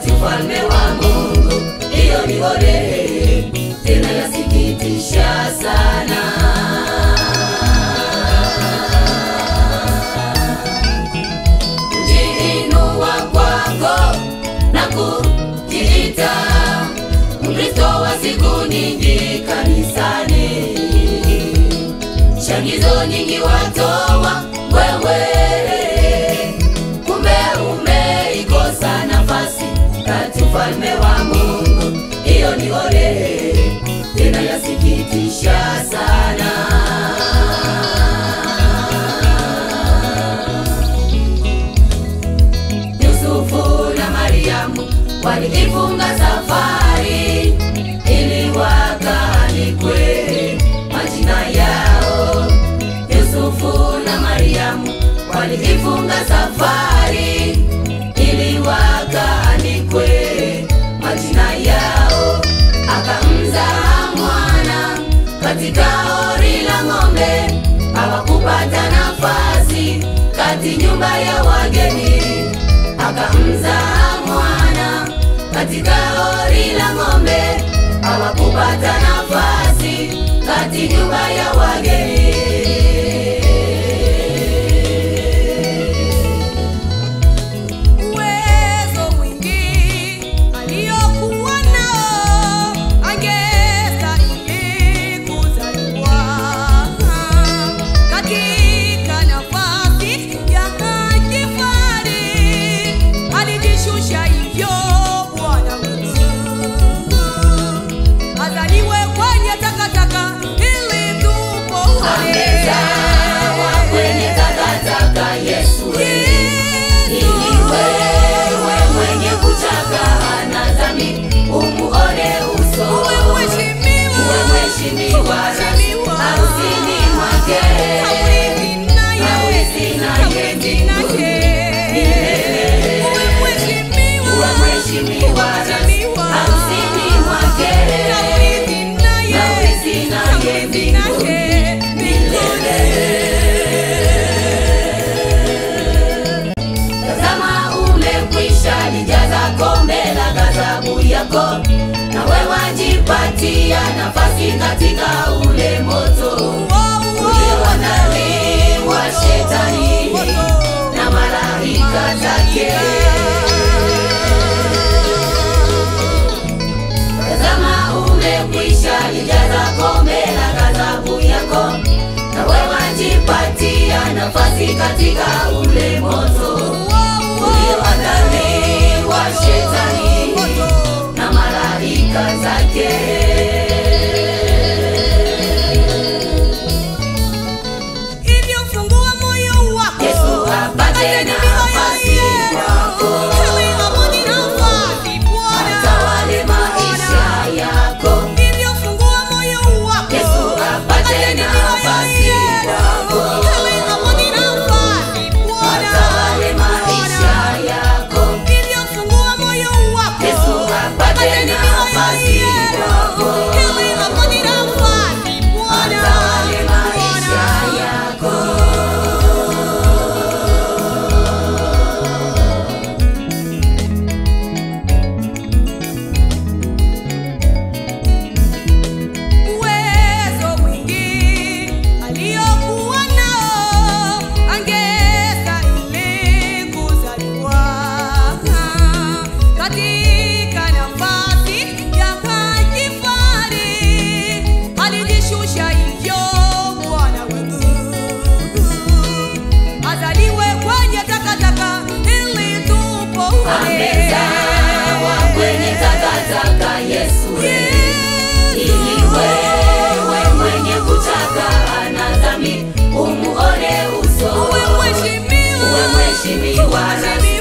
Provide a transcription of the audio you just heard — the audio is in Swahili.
kati ufalme wa Mungu. Hiyo ni ole tena yasikitisha sana. Kujiinua kwako na kujiita Mkristo wa siku nyingi kanisani, changizo nyingi watoa wewe, kumbe umeikosa nafasi kati ufalme wa Mungu. Hiyo ni ole tena yasikitisha sana. Yusufu na Mariamu walijifunga safari ili wakaanikwe majina yao. Yusufu na Mariamu walijifunga safari ili wakaanikwe majina yao. Akamzaa mwana katika hori la ng'ombe, hawakupata nafasi kati nyumba ya wageni akamzaa mwana katika hori la ng'ombe, hawakupata nafasi kati nyumba ya wageni. Uwezo mwingi aliokuwa nao angestahili kuzaliwa katika nafasi ya kifahari. Alijishusha hivyo Bwana wetu azaliwe kwenye takataka ili tupone. Amezawa kwenye takataka Yesu ili wewe mwenye kuchaka na dhambi umuone uso Uwe mheshimiwa, uwe mheshimiwa Mheshimiwa. harusini mwake Hawezi naye, Hawezi naye hawezi naye. Uwe mheshimiwa, uwe mheshimiwa Mheshimiwa. harusini mwake Hawezi naye, Hawezi naye hawezi naye. Tazama umekwisha lijaza kombe la ghadhabu yako, nawe wajipatia nafasi katika ule moto ulioandaliwa shetani na malaika zake. Tazama umekwisha lijaza kombe la ghadhabu yako, nawe wajipatia nafasi katika ule moto ulioandaliwa shetani na malaika zake. Hivyo fungua moyo wako. Yesu apate Atende nafasi mioyo yenu. kwako. Ili amani nafasi, Bwana. Atawale maisha yako. Hivyo fungua moyo wako. Yesu apate Atende nafasi mioyo yenu. kwako. Ili amani nafasi, Bwana. Atawale maisha yako. Hivyo fungua moyo wako. Yesu apate Atende nafasi mioyo yenu. kwako. Ili amani nafasi, Bwana. Atawale maisha Bwana. yako. Uwezo mwingi aliokuwa nao angestahili kuzaliwa katika nafasi ya kifahari. Alijishusha hivyo Bwana wetu azaliwe kwenye takataka ili tupone. Amezawa kwenye takataka Yesu ili wewe mwenye kutaka na dhambi umuone uso Uwe mheshimiwa, uwe mheshimiwa Mheshimiwa.